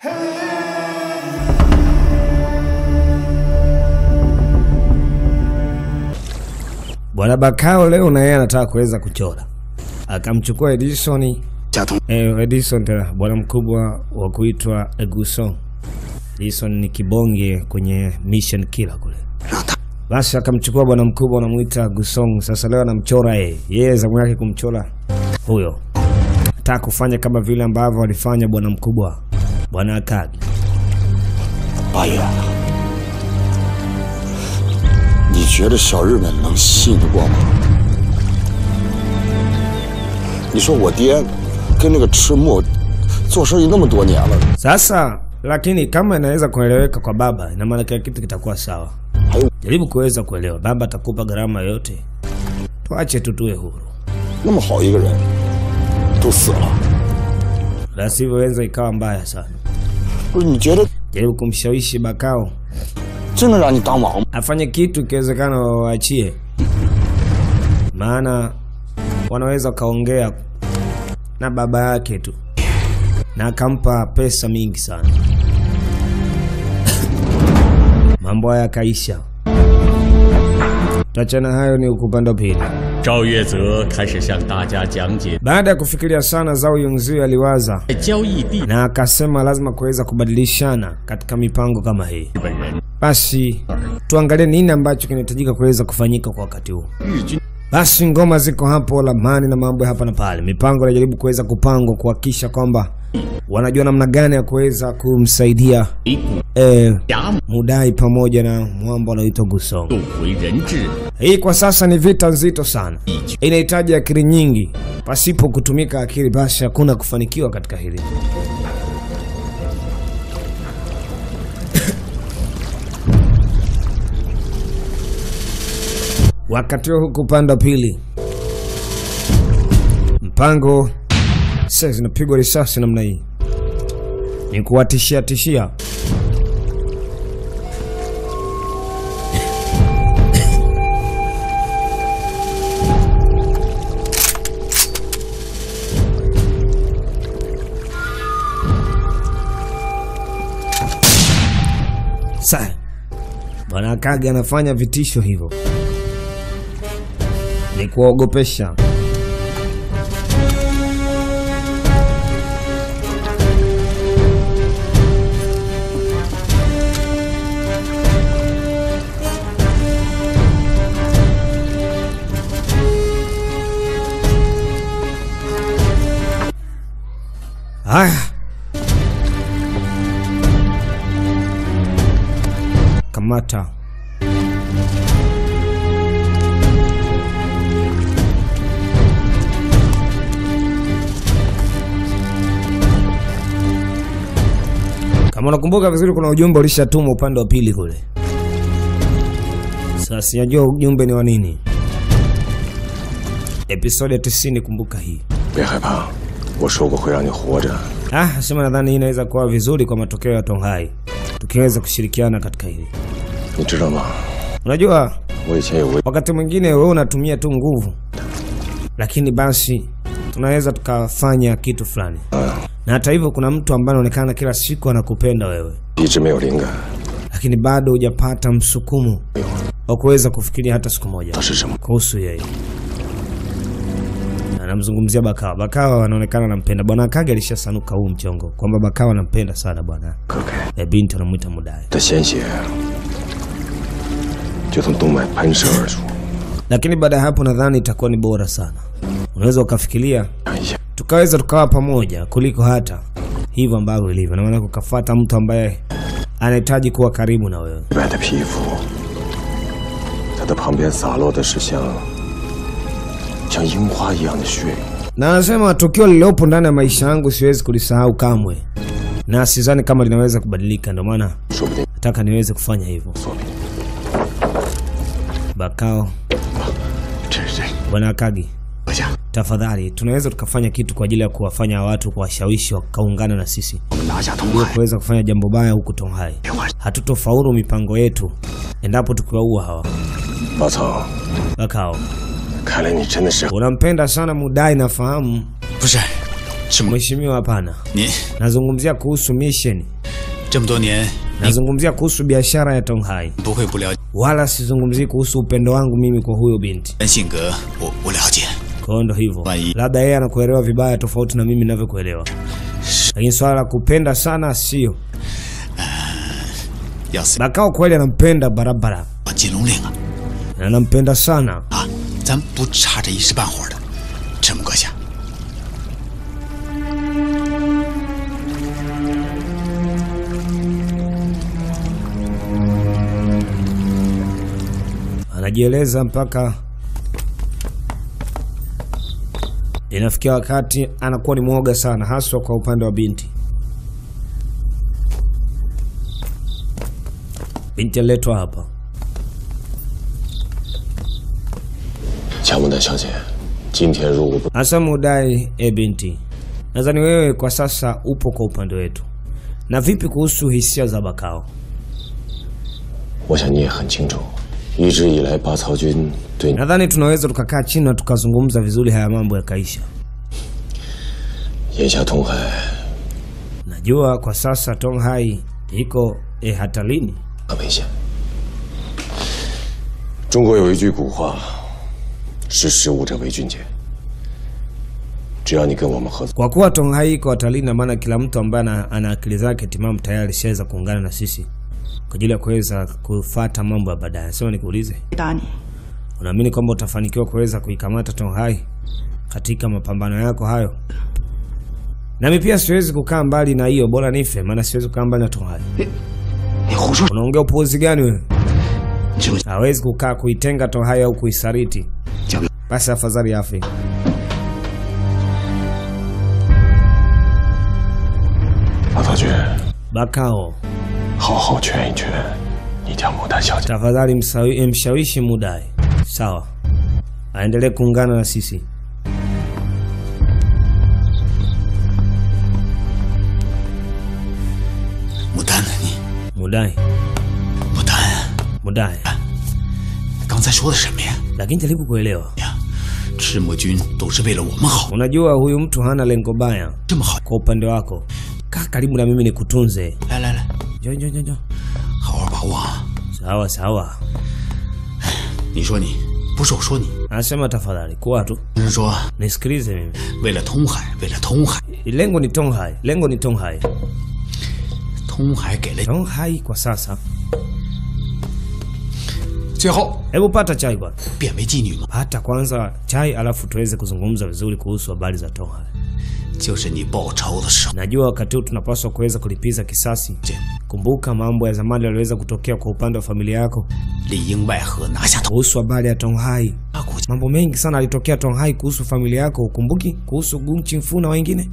Bwana Bakao leo na yeye anataka kuweza kuchora, akamchukua Edison 贾同 eh, Edison tena bwana mkubwa wa kuitwa Eguson. Edison ni kibonge kwenye mission killer kule. 让他 Basi akamchukua bwana mkubwa anamuita Gusong. Sasa leo anamchora yeye, yeye zamu yake kumchora huyo, ataka kufanya kama vile ambavyo alifanya bwana mkubwa bwana Akagi. 八爷，你觉得小日本能信得过吗？你说我爹跟那个赤木做生意那么多年了， Sasa lakini kama inaweza kueleweka kwa baba, ina maana kila kitu kitakuwa sawa. 还有 Jaribu kuweza kuelewa, baba atakupa gharama yote, tuache tu tuwe huru, 那么好一个人都死了， la sivyo weza ikawa mbaya sana. 不是？你觉得 Jaribu kumshawishi Bakao 真能让你当王吗？ afanye kitu, ikiwezekana wawaachie, maana wanaweza wakaongea na baba yake tu na akampa pesa mingi sana, mambo haya yakaisha. Tuachana hayo, ni upande wa pili. 赵月泽开始向大家讲解 Baada ya kufikiria sana, Zhao Yunzi aliwaza 在交易地 na akasema lazima kuweza kubadilishana katika mipango kama hii. 日本人 Basi tuangalie nini ambacho kinahitajika kuweza kufanyika kwa wakati huu. 日军 Basi ngoma ziko hapo, lamani na mambo ya hapa na pale, mipango inajaribu kuweza kupangwa kuhakikisha kwamba wanajua namna gani ya kuweza kumsaidia 一股 eh, 衙门 Mudai pamoja na mwamba anaoitwa Gusong. 渡回人质， Hii kwa sasa ni vita nzito sana, 一举 inahitaji akili nyingi. Pasipo kutumika akili, basi hakuna kufanikiwa katika hili. Wakati huo huku upande wa pili, mpango sasa zinapigwa risasi namna hii, ni kuwatishia tishia. Sasa bwana Akagi anafanya vitisho hivyo, ni kuwaogopesha. Haya, kamata kama unakumbuka vizuri, kuna ujumbe ulishatumwa upande wa pili kule. Sasa sijajua ujumbe ni wa nini. Episodi ya 90, kumbuka hii. 别害怕，我说过会让你活着。 Ah, sema nadhani hii inaweza kuwa vizuri kwa matokeo ya Tonghai tukiweza kushirikiana katika hili. 你知道吗？ Unajua, 我以前有位 wakati mwingine wewe unatumia tu nguvu, lakini basi tunaweza tukafanya kitu fulani. Na hata hivyo, kuna mtu ambaye anaonekana kila siku anakupenda wewe, 一直没有灵感， lakini bado hujapata msukumo wa kuweza kufikiria hata siku moja 他是什么？ kuhusu yeye. Anamzungumzia Bakawa. Bakawa anaonekana anampenda bwana Akage. Alishasanuka huu mchongo kwamba Bakawa anampenda sana bwana 可开 e, binti anamwita Mudai. 的鲜血就从动脉喷射而出。 lakini baada ya hapo nadhani itakuwa ni bora sana. Unaweza ukafikiria 看一下， tukaweza tukawa pamoja kuliko hata hivyo ambavyo ilivyo, na maana ukafata mtu ambaye anahitaji kuwa karibu na wewe. 白的皮肤，它的旁边洒落的是像像樱花一样的血。 Na anasema tukio lililopo ndani ya maisha yangu siwezi kulisahau kamwe, na sidhani kama linaweza kubadilika, ndio maana 说不定 nataka niweze kufanya hivyo. 作品。 Bakao, 这这， bwana Akagi, 阁下， tafadhali tunaweza tukafanya kitu kwa ajili ya kuwafanya watu kuwashawishi wakaungana na sisi 我们拿下东 ili 海， kuweza kufanya jambo baya huku Tonghai. 别管 Hatutofaulu mipango yetu endapo tukiwaua hawa. 老曹， Bakao, 看来你真的是 unampenda sana Mudai, nafahamu 不是，是 mheshimiwa. Hapana, 您 nazungumzia kuhusu mission 这么多年， Nazungumzia kuhusu biashara ya Tonghai, 不会不了解 wala sizungumzii kuhusu upendo wangu mimi kwa huyo binti. 人性格，我我了解。 Kwa hiyo ndo hivyo, Wai. labda yeye anakuelewa vibaya tofauti na mimi ninavyokuelewa, lakini swala la kupenda sana sio. 要是 Bakao kweli anampenda barabara, 把金龙令啊 na anampenda sana. 啊，咱不差这一时半会儿的。陈木阁下， anajieleza mpaka inafikia wakati anakuwa ni mwoga sana, haswa kwa upande wa binti. Binti aliletwa hapa. 乔木丹小姐，今天如果不 Hasa mudai, e binti, nadhani wewe kwa sasa upo kwa upande wetu. Na vipi kuhusu hisia za Bakao? 我想你也很清楚，一直以来拔曹军对你 Nadhani tunaweza tukakaa chini na tukazungumza vizuri, haya mambo yakaisha. 眼下通海 Najua kwa sasa Tonghai iko e hatarini. 很危险。中国有一句古话：“识时务者为俊杰。”只要你跟我们合作， Kwa kuwa Tonghai iko hatarini, na maana kila mtu ambaye ana, ana akili zake timamu tayari shaweza kuungana na sisi kwa ajili ya kuweza kufata mambo ya baadaye. Sema nikuulize, 回答你， unaamini kwamba utafanikiwa kuweza kuikamata Tonghai katika mapambano yako hayo? Nami pia siwezi kukaa mbali na hiyo, bora nife, maana siwezi kukaa mbali na Tonghai. 你胡说！ Unaongea upuuzi gani wewe? 你知不知 Hawezi kukaa kuitenga Tonghai au kuisariti, 交给 basi afadhali afe. 马曹军， Bakao, 好好劝一劝你家牡丹小姐。 tafadhali msawi- mshawishi Mudai, sawa, aendelee kuungana na sisi. 牡丹呢？你 Mudai, 牡丹， Mudai, 刚才说的什么呀？ lakini jaribu kuelewa. 呀，赤木军都是为了我们好， Unajua huyu mtu hana lengo baya 这么好。 kwa upande wako. Kaa karibu na mimi nikutunze. 来来来， Njoo, njoo, njoo, njoo. 好好把握啊！ Sawa sawa, 你说你，不是我说你， anasema tafadhali kuwa tu 是说 nisikilize mimi. 为了通海，为了通海， Lengo ni Tonghai, lengo ni Tonghai. 通海给了 Tonghai kwa sasa. 最后 Hebu pata chai bwana. 变为妓女吗？ Pata kwanza chai, alafu tuweze kuzungumza vizuri kuhusu habari za Tonghai. 就是你报仇的时候， Najua wakati huu tunapaswa kuweza kulipiza kisasi. Kumbuka mambo ya zamani yaliweza kutokea kwa upande wa familia yako 里应外合拿下头 kuhusu habari ya Tonghai. 大国家， Mambo mengi sana yalitokea Tonghai kuhusu familia yako, ukumbuki? Kuhusu Gung Chingfu na wengine.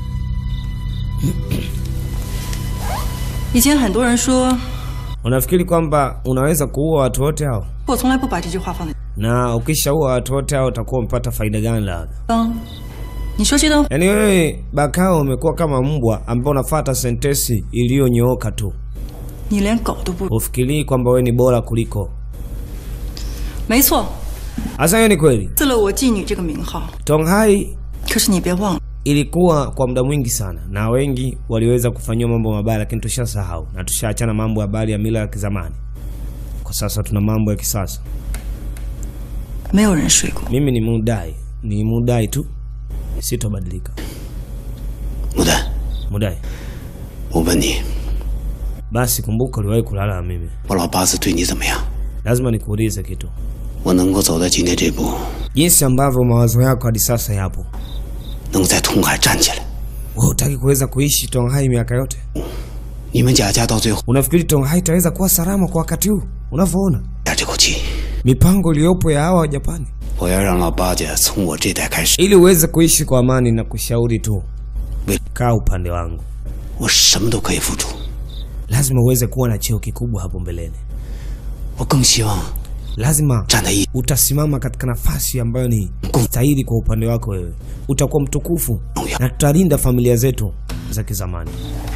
以前很多人说， Unafikiri kwamba unaweza kuua watu wote hao, 我从来不把这句话放在 na ukishaua watu wote hao utakuwa umepata faida gani? Labda 当。你说这段， yaani wewe Bakao umekuwa kama mbwa ambao unafuata sentesi iliyonyooka tu, 你连狗都不如。 ufikirii kwamba wewe ni bora kuliko. 没错， Hasa hiyo ni kweli. 赐了我妓女这个名号。 Tonghai 可是你别忘了， ilikuwa kwa muda mwingi sana, na wengi waliweza kufanyiwa mambo mabaya, lakini tushasahau na tushaachana mambo ya habari ya mila ya kizamani. Kwa sasa tuna mambo ya kisasa. 没有人睡过。 Mimi ni mudai, ni mudai tu, sitobadilika. 牡丹， Mudai, 我问你， basi kumbuka uliwahi kulala na mimi. 我老八字对你怎么样？ Lazima nikuulize kitu, 我能够走到今天这步， jinsi ambavyo mawazo yako hadi sasa yapo, 能在通海站起来， wewe hutaki kuweza kuishi Tonghai miaka yote? 你们贾家到最后 Unafikiri Tonghai itaweza kuwa salama kwa wakati huu unavyoona 压这口气？ mipango iliyopo ya hawa wa Japani? 我要让老八家从我这代开始， Ili uweze kuishi kwa amani na kushauri tu, 为 kaa upande wangu. 我什么都可以付出。 Lazima uweze kuwa na cheo kikubwa hapo mbeleni. 我更希望 Lazima 站在一 utasimama katika nafasi ambayo ni stahili kwa upande wako wewe. Utakuwa mtukufu na tutalinda familia zetu za kizamani.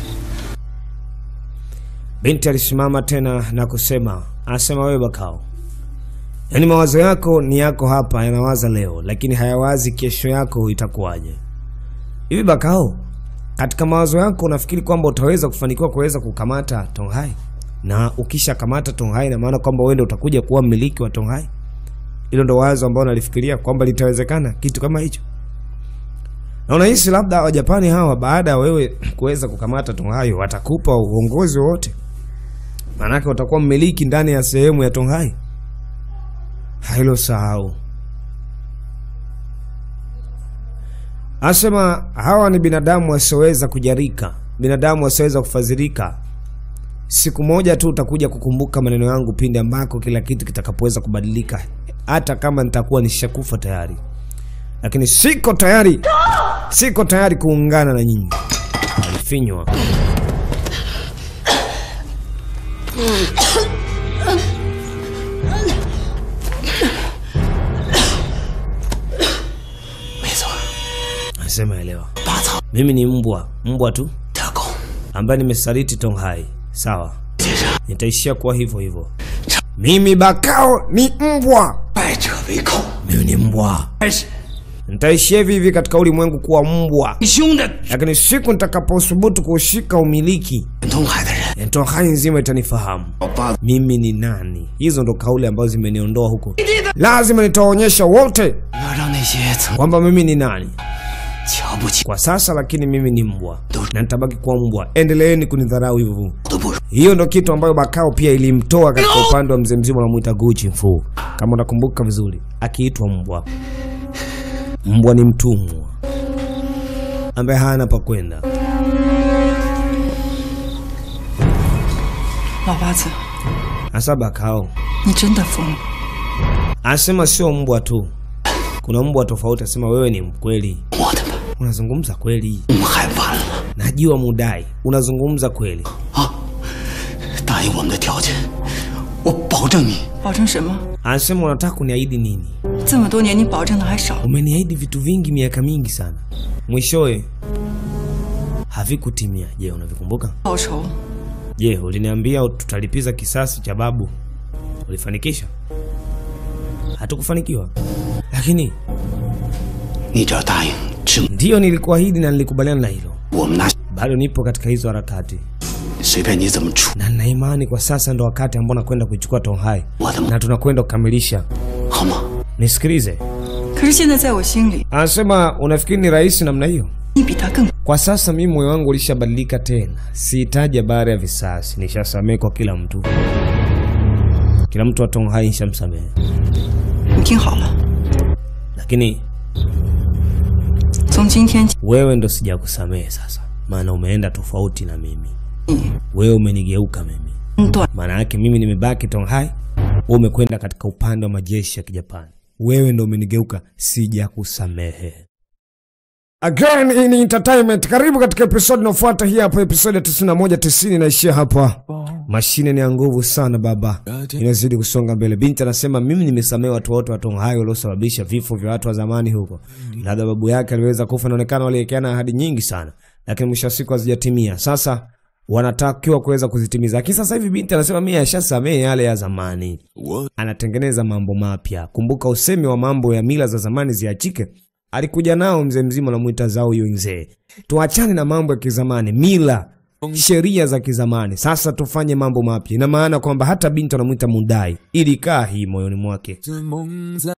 Binti alisimama tena na kusema, anasema wewe Bakao, yaani mawazo yako ni yako hapa, yanawaza leo, lakini hayawazi kesho yako itakuwaje. Hivi Bakao, katika mawazo yako unafikiri kwamba utaweza kufanikiwa kuweza kukamata Tonghai, na ukisha kamata Tonghai ina maana kwamba wewe ndio utakuja kuwa mmiliki wa Tonghai. Hilo ndo wazo ambao nalifikiria kwamba litawezekana kitu kama hicho, na unahisi labda Wajapani hawa baada ya wewe kuweza kukamata Tonghai watakupa uongozi wote, maanake utakuwa mmiliki ndani ya sehemu ya Tonghai. Hilo sahau. Asema hawa ni binadamu wasioweza kujarika, binadamu wasioweza kufadhilika. Siku moja tu utakuja kukumbuka maneno yangu pindi ambako kila kitu kitakapoweza kubadilika, hata kama nitakuwa nishakufa tayari, lakini siko tayari, siko tayari kuungana na nyinyi. Alifinywa. Nasema elewa, mimi ni mbwa, mbwa tu 特工， ambaye nimesaliti Tonghai. Sawa, nitaishia kuwa hivyo hivyo. Mimi Bakao ni mbwa, 败者为寇。 mimi ni mbwa, 开始， nitaishia hivi hivi katika ulimwengu kuwa mbwa, 你兄弟 lakini siku nitakapothubutu kushika umiliki, 东海的人， Tonghai nzima itanifahamu 老八 mimi ni nani. Hizo ndo kauli ambazo zimeniondoa huko. Lazima nitaonyesha wote 要让那些曾 kwamba mimi ni nani 瞧不起 kwa sasa, lakini mimi ni mbwa na nitabaki kuwa mbwa. Endeleeni kunidharau hivyo. 都不如。 Hiyo ndo kitu ambayo Bakao pia ilimtoa katika upande wa mzee mzima unamwita Gucci Mfu, kama unakumbuka vizuri, akiitwa mbwa. Mbwa ni mtumwa ambaye hana pa kwenda. 老八子， Hasa Bakao 你真的疯了。 anasema sio mbwa tu, kuna mbwa tofauti. Asema wewe ni mkweli, 我的吧， unazungumza kweli, 我们害完了 najua mudai, unazungumza kweli. 啊！答应我们的条件，我保证你保证什么？ Anasema unataka kuniahidi nini? 这么多年你保证的还少。 Umeniahidi vitu vingi miaka mingi sana, mwishowe havikutimia. Je, unavikumbuka? 报仇， Je, uliniambia tutalipiza kisasi cha babu, ulifanikisha? Hatukufanikiwa, lakini 你只要答应，只 ndiyo nilikuahidi na nilikubaliana na hilo. 我们拿 Bado nipo katika hizo harakati 随便你怎么处， na nina imani kwa sasa ndo wakati ambao nakwenda kuichukua Tonghai 我的 na tunakwenda kukamilisha. 好吗？ Nisikilize, 可是现在在我心里， anasema unafikiri ni rahisi namna hiyo? 你比他更。 Kwa sasa mimi moyo wangu ulishabadilika tena, sihitaji habari ya visasi, nishasamehe kwa kila mtu. Kila mtu wa Tonghai nishamsamehe, 你听好了， lakini 从今天起， wewe ndo sijakusamehe sasa, maana umeenda tofauti na mimi. Wewe umenigeuka mimi, 嗯，断 maana yake mimi nimebaki Tonghai, wewe umekwenda katika upande wa majeshi ya Kijapani. Wewe ndo umenigeuka, sijakusamehe. Again in entertainment, karibu katika episode inayofuata. Hii hapo episode ya 91 90 inaishia hapa. Mashine ni ya nguvu sana baba, inazidi kusonga mbele. Binti anasema mimi nimesamehe watu wote wa Tonghai waliosababisha vifo vya watu wa zamani huko. Labda babu yake aliweza kufa, inaonekana waliwekeana ahadi nyingi sana, lakini mwisho wa siku hazijatimia. Sasa wanatakiwa kuweza kuzitimiza, lakini sasa hivi binti anasema mimi ashasamehe yale ya zamani, anatengeneza mambo mapya. Kumbuka usemi wa mambo ya mila za zamani ziachike alikuja nao mzee mzima anamwita zao yunzee. Tuachane na mambo ya kizamani, mila sheria za kizamani, sasa tufanye mambo mapya. Ina maana kwamba hata binti anamwita mudai, ilikaa hii moyoni mwake.